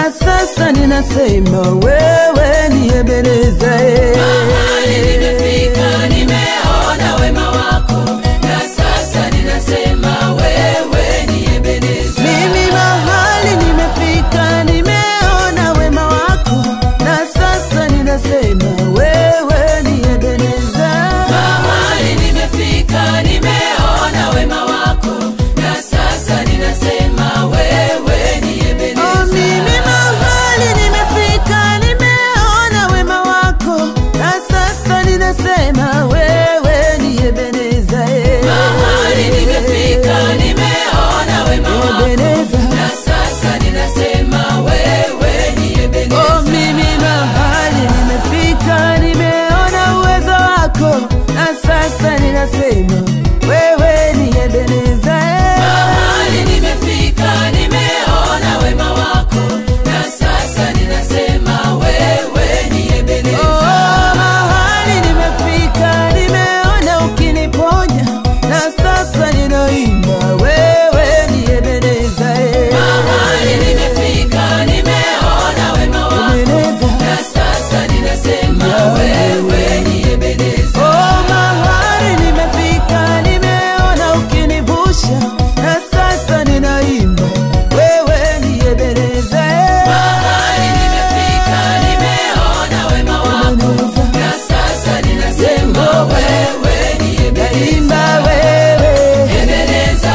na sasa ninasema wewe ni Ebeneza. Mahali nimefika, nimeona wema wako, na sasa ninasema wewe ni Ebeneza. Mimi mahali nimefika, nimeona wema wako, na sasa ninasema wewe ni Ebeneza. Mahali nimefika, nimeona wema wako, na sasa ninasema wewe ni Oh, Ebeneza. mimi mahali nimefika, nimeona wema wako, na sasa ninasema wewe ni Ebeneza. Mahali nimefika, nimeona wema wako, Ebeneza. na sasa ninasema wewe ni Ebeneza. Oh, mimi mahali nimefika, nimeona uwezo wako, na sasa ninasema wewe ni Ebeneza. Mahali nimefika, nimeona wema wako, na sasa ninasema wewe ni Oh, Ebeneza. mahali nimefika, nimeona ukiniponya, na sasa ninaimba wewe ni Ebeneza. Mahali nimefika, nimeona wema wako, Ebeneza. na sasa ninasema wewe ni Ebeneza. Oh, mahali nimefika, nimeona ukinivusha, na sasa ninaimba wewe ni Ebeneza. Mahali nimefika, nimeona wema wako, na sasa ninasema wewe ni Ebeneza. Naimba wewe, Ebeneza,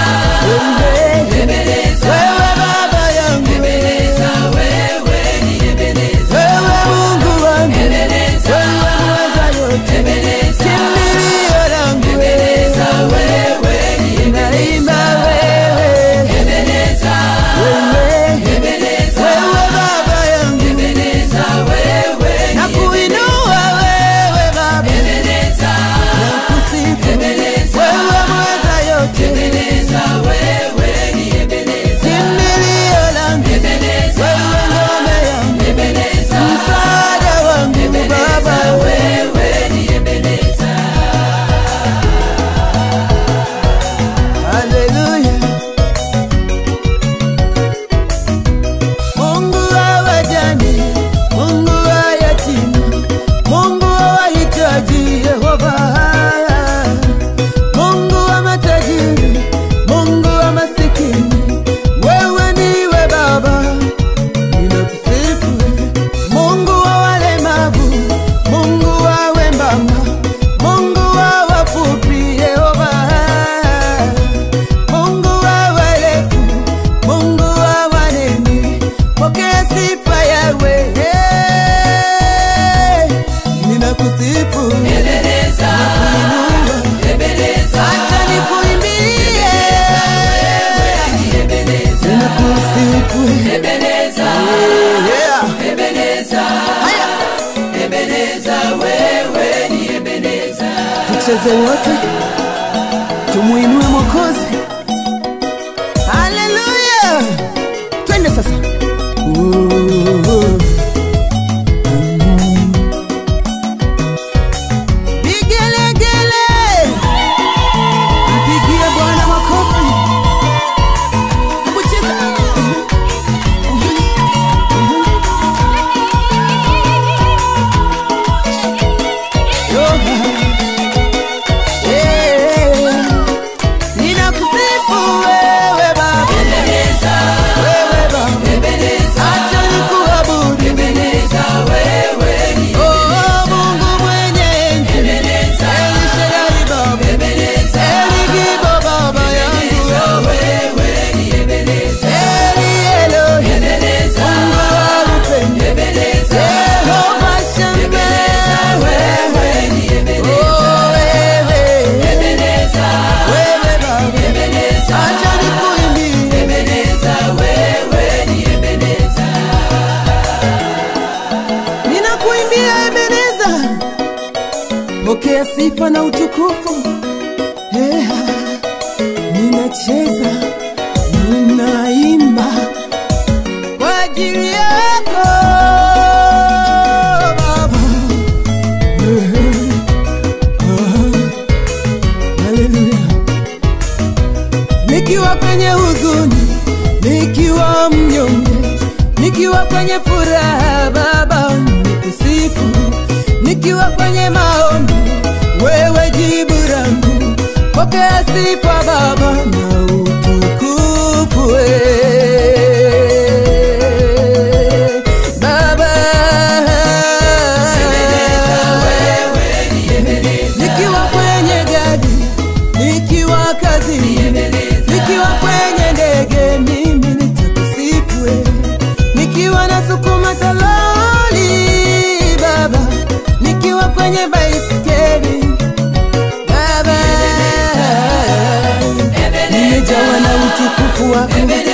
wewe, Ebeneza, wewe baba yangu, Ebeneza, wewe ni Ebeneza. wewe Mungu wangu, Ebeneza, wewe mweza yote, Ebeneza, kimbilio langu, Ebeneza, wewe ni naimba wewe, Ebeneza, wewe, Ebeneza, wewe baba yangu, Ebeneza, wewe ni na kuinua wewe baba, Ebeneza, na kusifu Ebeneza, wewe mweza yote, Ebeneza, wewe ni Ebeneza, kimbilio langu, Ebeneza, wewe ngome yangu, Ebeneza, msaada wangu baba, wewe ni Ebeneza. Haleluya. Mungu wa wajane, Mungu wa yatima, Mungu wa wahitaji, Yehova. Mungu wa matajiri, Mungu wa masikini, wewe ndiwe Baba, ninakusifu. Mungu wa walemavu, Mungu wa wembamba, Mungu wa wafupi, Yehova. Mungu wa warefu, Mungu wa wanene, pokea sifa yawe. Ninakusifu, Ebeneza, nakuinua, Ebeneza, acha nikuimbie. Ebeneza, Ninakusifu, Ebeneza, yeah. Ebeneza, Haya, Ebeneza, wewe ni Ebeneza. tucheze wote, tumuinue Mwokozi. Haleluya, twende sasa. Ooh. Vigelegele, mpigie Bwana makofi. Hebu cheza. Eh, ninakusifu wewe Baba, Ebeneza, wewe Baba, Ebeneza, acha nikuabudu. Ebeneza, wewe ni Oh, Mungu mwenye enzi, Ebeneza, El Shaddai Baba, Ebeneza, El Gibo Baba yangu, wewe ni Ebeneza, Eli Elohim, Ebeneza, Mungu wa upendo, Ebeneza, Yehova Shammah, wewe ni Ebeneza, oh wewe, Ebeneza, wewe Baba, Ebeneza, acha nikuimbie. Ebeneza, wewe ni Ebeneza. ninakuimbia Ebeneza, pokea sifa na utukufu. Yeah. Ninacheza, ninaimba kwa ajili yako Baba. Yeah. Ah. Haleluya. Nikiwa penye huzuni, nikiwa mnyonge, nikiwa nikiwa kwenye furaha Baba nikusifu, nikiwa kwenye maombi wewe jibu langu, pokea sifa Baba na utukufu we Baba. Nikiwa kwenye gari, nikiwa kazini, nikiwa kwenye ndege, mimi nitakusifu wewe. Nikiwa nasukuma toroli Baba, nikiwa kwenye baisikeli Baba, nimejawa na utukufu wako